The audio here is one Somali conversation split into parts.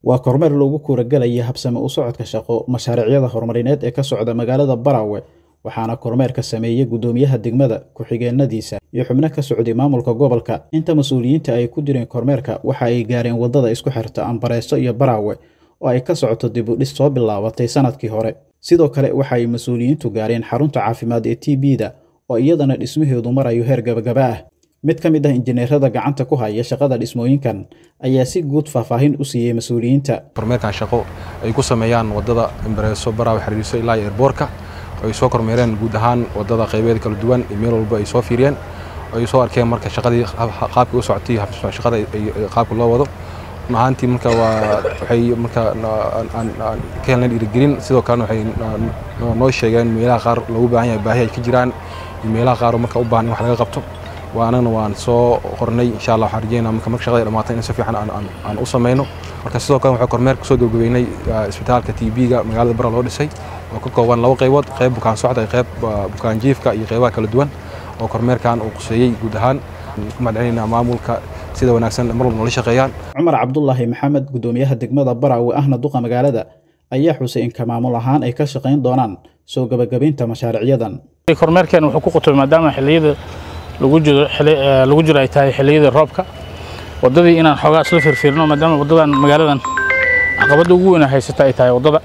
waa kormeer loogu kuuragelaya habsame u socodka shaqo mashaariicyada horumarineed ee ka socda magaalada Barawe waxaana kormeerka sameeyey gudoomiyaha degmada ku-xigeenadiisa iyo xubno ka socday maamulka gobolka inta mas-uuliyiinta ay ku jireen kormeerka waxa ay gaareen wadada isku xirta Ambareeso iyo Barawe oo ay ka socoto dib u dhis soo bilaabatay sanadkii hore sidoo kale waxa ay mas-uuliyiintu gaareen xarunta caafimaad ee TB-da oo iyadana dhismaheedu marayo heer gabagaba ah mid ka mid ah injineerada gacanta ku haya shaqada dhismooyinkan ayaa si guud faahfaahin u siiyey mas-uuliyiinta kormeerkan shaqo ay ku sameeyaan wadada Ambareeso Barawe xiriirso ilaa airportka ay soo kormeereen guud ahaan wadada qaybeed kala duwan iyo meel walba ay soo fiiriyeen ay soo arkeen marka shaqadii qaabka u socotay shaqada qaabka loo wado ahaantii marka waa waxay marka aan ka helnay dhiirigelin sidoo kalena waxay noo sheegeen meelaha qaar loogu baahan yahay baahi ay ka jiraan iyo meelaha qaar marka u baahan in wax laga qabto waa anagana waan soo qornay insha allah waxaan rajeynaa marka marka shaqada ay dhammaatay in si fiican aan u sameyno marka sidoo kale waxaan kormeer kusoo gabagabeynay isbitaalka TB-ga magaalada Bara loo dhisay oo ka kooban laba qaybood qayb bukaan socda iyo qayb bukaan jiifka iyo qaybaha kala duwan oo kormeerkan uu quseeyey guud ahaan ku mahadcelinaynaa maamulka sida wanaagsan mar walba noola shaqeeyaan cumar cabdulaahi maxamed gudoomiyaha degmada Barawe ahna duqa magaalada ayaa xusay in maamul ahaan ay ka shaqeyn doonaan soo gabagabeynta mashaariicyadan kormeerkan wuxuu ku qutubay maadaama xilliyada lagu jiro lagu jiro ay tahay xilliyada roobka wadadii inaan xoogaa isla firfirno maadaama wadadan magaaladan caqabada ugu weyn haysata ay tahay wadada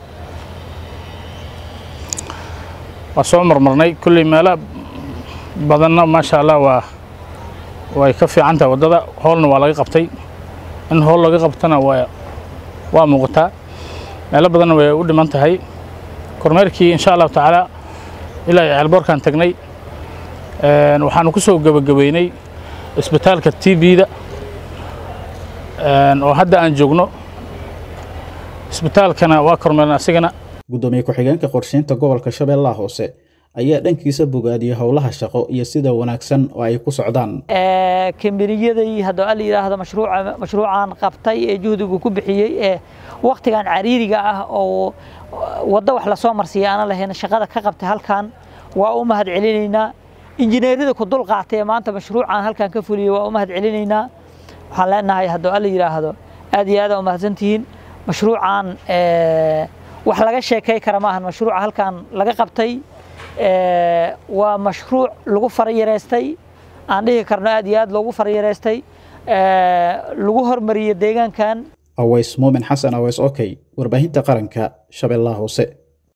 waa soo marmarnay kulley meelo badanna maasha allah waa way ka fiican tahay waddada hoolna waa laga qabtay in hool laga qabtana waa waa muuqataa meelo badanna way u dhiman tahay kormeerkii insha allahu tacaala ilaa ceelboorkaan tagnay waxaanu ku soo gebagabeynay isbitaalka t b-da oo hadda aan joogno isbitaalkana waa kormeerna asigana gudoomiye ku-xigeenka qorsheynta gobolka shabeellaha hoose ayaa dhankiisa bogaadiyey howlaha shaqo iyo sida wanaagsan oo ay ku socdaan kambaniyadii haddoo al yidhaahdo mashruuca mashruucan qabtay ee juhdigu ku bixiyey ee waktigan cariiriga ah oo waddo wax lasoo marsiiya aanan lahayn shaqada ka qabtay halkan waa u mahad celinaynaa injineerada ku dul qaatay ee maanta mashruucan halkan ka fuliyey waa u mahad celinaynaa waxaan leenahay haddoo al yidhaahdo aad iyo aad aa u mahadsantihiin mashruucan wax laga sheekay kara maahan mashruuca halkan laga qabtay waa mashruuc lagu farayareystay aan dhihi karno aad iyo aad loogu farayareystay lagu hormariyey deegaankan aways muumin xasan aways okey warbaahinta qaranka shabeellaha hoose